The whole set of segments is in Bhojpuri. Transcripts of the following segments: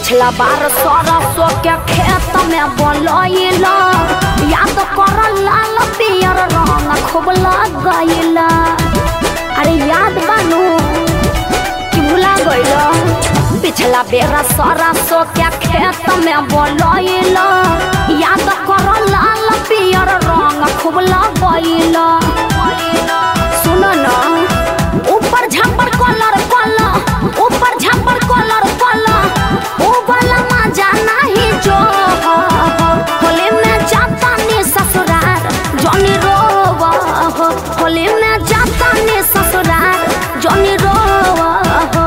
पिछला बार सरसों के खेत में बोलैला याद कर लाल पियर रंग खूब लगैला अरे याद बानू कि भुला गइला पिछला बेरा सरसों के खेत में बोलैला याद कर लाल पियर रंग खूब लगैला सुन ना ऊपर झापर कलर कलर ऊपर झापर कलर कलर ओ वाला मजा नहीं जो होली में जाता नी ससुराल जनी रोवा हो होली में जाता नी ससुराल जनी रोवा हो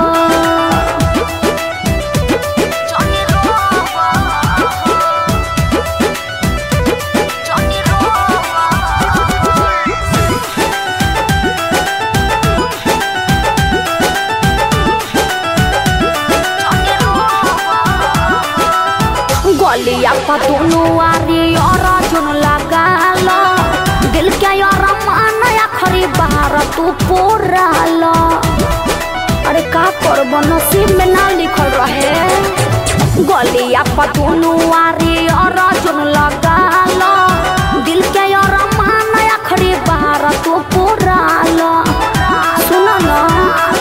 जनी रोवा हो जनी रोवा हो गलिया पर दोनों आरी और जुन लगाल दिल के यार मान आखरी बार तू पोराल अरे का करब नसीब में ना लिखल रहे गलिया पर दोनों आरी और जुन लगाल दिल के यार मान आखरी बार तू पोराल सुन ना